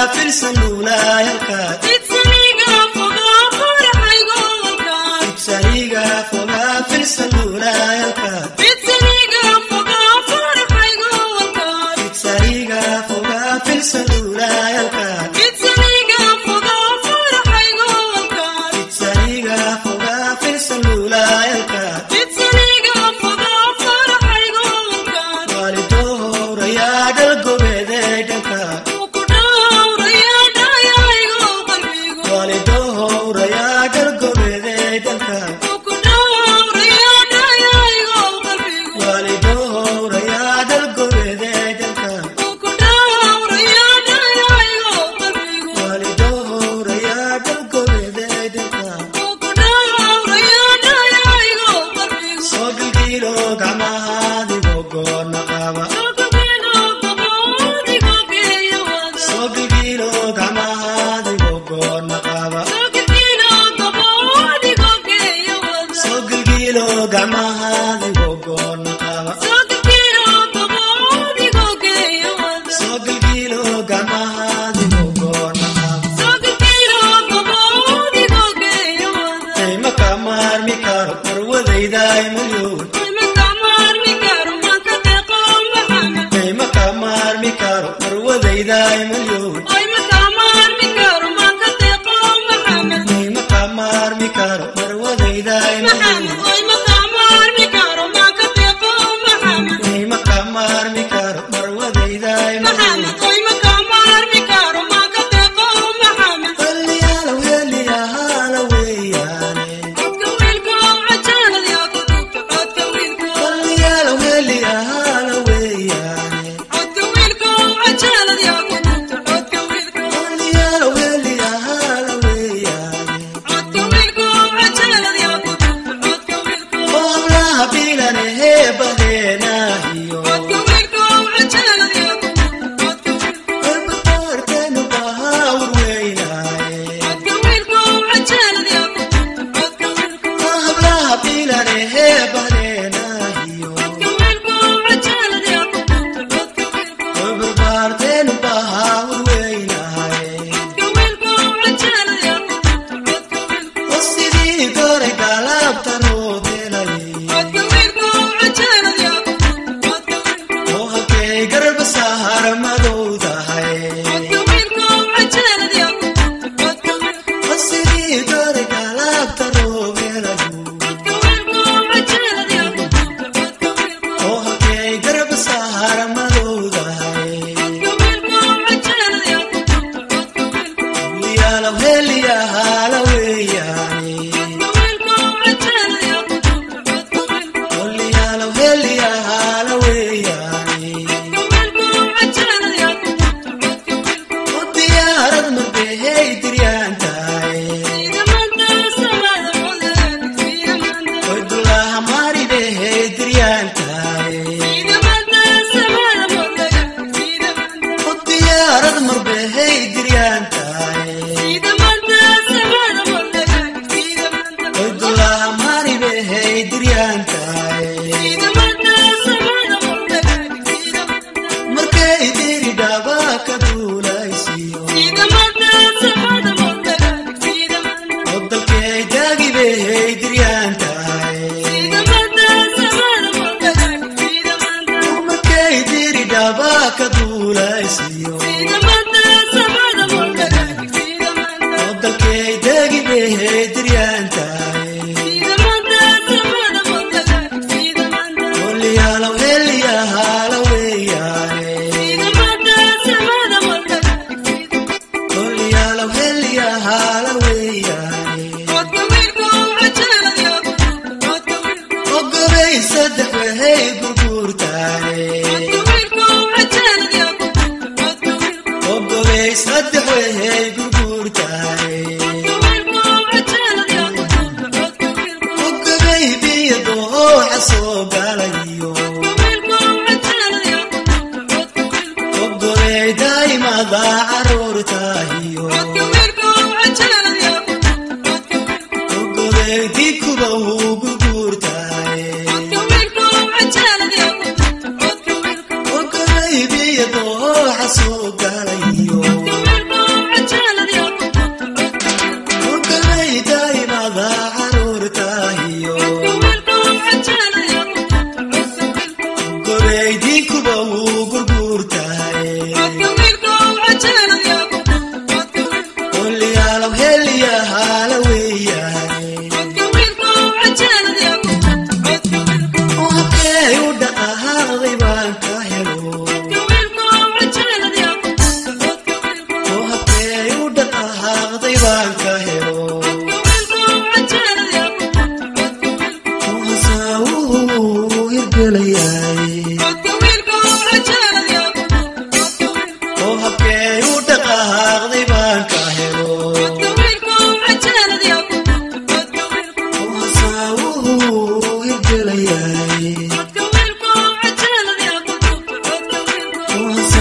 filsan luulaayalka ibsaniga fogaa filsan luulaayalka ibsaniga fogaa filsan luulaayalka ibsaniga fogaa filsan luulaayalka waalidoorayaa dhalgobeedee dhanka waalidoorayaa dhalgobeedee dhanka waalidoorayaa dhalgobeedee dhanka waalidoorayaa dhalgobeedee dhanka soo gilgiilo gacmahaadigo goonna qaba soo gilgiilo gacmahaadigo goonna qaba soo gilgiilo gacmahaadigo goonna qaba soo gilgiilo gacmahaadigo goonna qaba ayma ka maarmi karo marwadaydaay malyuun ayma ka maarmi karo marwadaydaay malyuun ayma ka maarmi karo marwadaydaay malyuun ayma ka maarmi karo marwadaydaay malyuun qalliyaala weeliyahaala weeyaane qalliyaala weeliyahaala weeyaane qalliyaala weeliyahaala weeyaane oo hablaha biilane heebadeenaahiyo barbarteenu bahaawr weynaaye oo hablaha biilane heebadeenaahiyo oo barbaarteenu bahaawr weynaaye oo sidii goray galaabta roodelay oo halkay garba sahar madowdahay oo sidii goray galaabta roobelayu oo halkay garba sahar madowdahay yaala heliyahaala weeyaane Oliyalo heliyahaala weeyaane oo diyaarad marbehey diryaan tahay oy dulaha maridehey diryaan tahay oo diyaarad marbehey diryaan tahay oy dulaha maribehey diryaan tahay markay diri dhaba ka duulaysiyo oo dalkay daagibehey diryaan tahay markay diri dhaba ka duulaysiyo oo dalkay daagibehey diryaan tahay oliyalo heliyahaala weeyaane oliyalo heliyahaala weeyaane ogobay saddex wehey gurguurtaane ogobay saddex wehey gurguurtaane ogobay biyo dooxa soo galayo ogobay daa'imada caruurtaahiyo ogobay dikuba uu gurguurtaane hirgelayay oo habkee u dhaqaaqday baan ka helo oo hasaawuhu hirgelayay oo